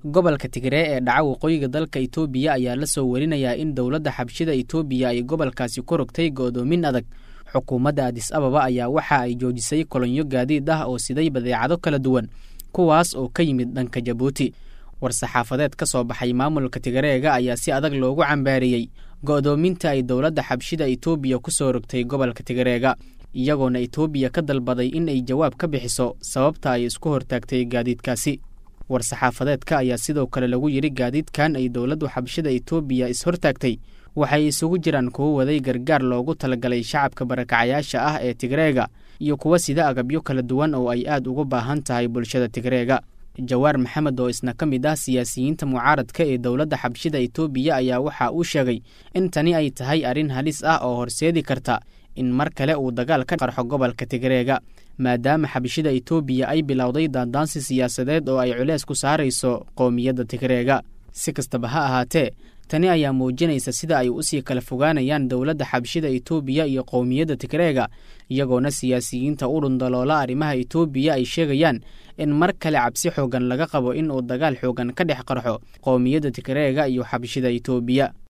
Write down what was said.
gobolka tigree ee dhaca waqooyiga dalka itoobiya ayaa la soo warinayaa in dowladda xabshida itoobiya ay gobolkaasi ku rogtay go'doomin adag xukuumadda adis ababa ayaa waxa ay joojisay kolonyo gaadiid ah oo siday badeecado kala duwan kuwaas oo ka yimid dhanka jabuuti war-saxaafadeed ka soo baxay maamulka tigareega ayaa si adag loogu cambaariyey go'doominta ay dowladda xabshida itoobiya ku soo rogtay gobolka tigareega iyagoona itoobiya ka dalbaday in ay jawaab ka bixiso sababta ay isku hortaagtay gaadiidkaasi war-saxaafadeedka ayaa sidoo kale lagu yidhi gaadiidkan ay dowladdu xabshida itoobiya is-hortaagtay waxay isugu jiraan kuwo waday gargaar loogu talagalay shacabka barakacayaasha ah ee tigreega iyo kuwa sida agabyo kala duwan oo ay aad ugu baahan tahay bulshada tigreega jawaar maxamed oo isna ka mid ah siyaasiyiinta mucaaradka ee dowladda xabshida itoobiya ayaa waxa uu sheegay in tani ay tahay arrin halis ah oo horseedi karta in mar kale uu dagaal ka qarxo gobolka tigreega maadaama xabshida itoobiya ay bilowday daandaansi siyaasadeed oo ay culees ku saarayso qowmiyadda tigreega si kastaba ha ahaatee tani ayaa muujinaysa sida ay usii kala fogaanayaan dowladda xabshida itoobiya iyo qowmiyadda tigreega iyagoona siyaasiyiinta u dhundaloola arrimaha itoobiya ay sheegayaan in mar kale cabsi xoogan laga qabo in uu dagaal xoogan ka dhex qarxo qowmiyadda tigreega iyo xabshida itoobiya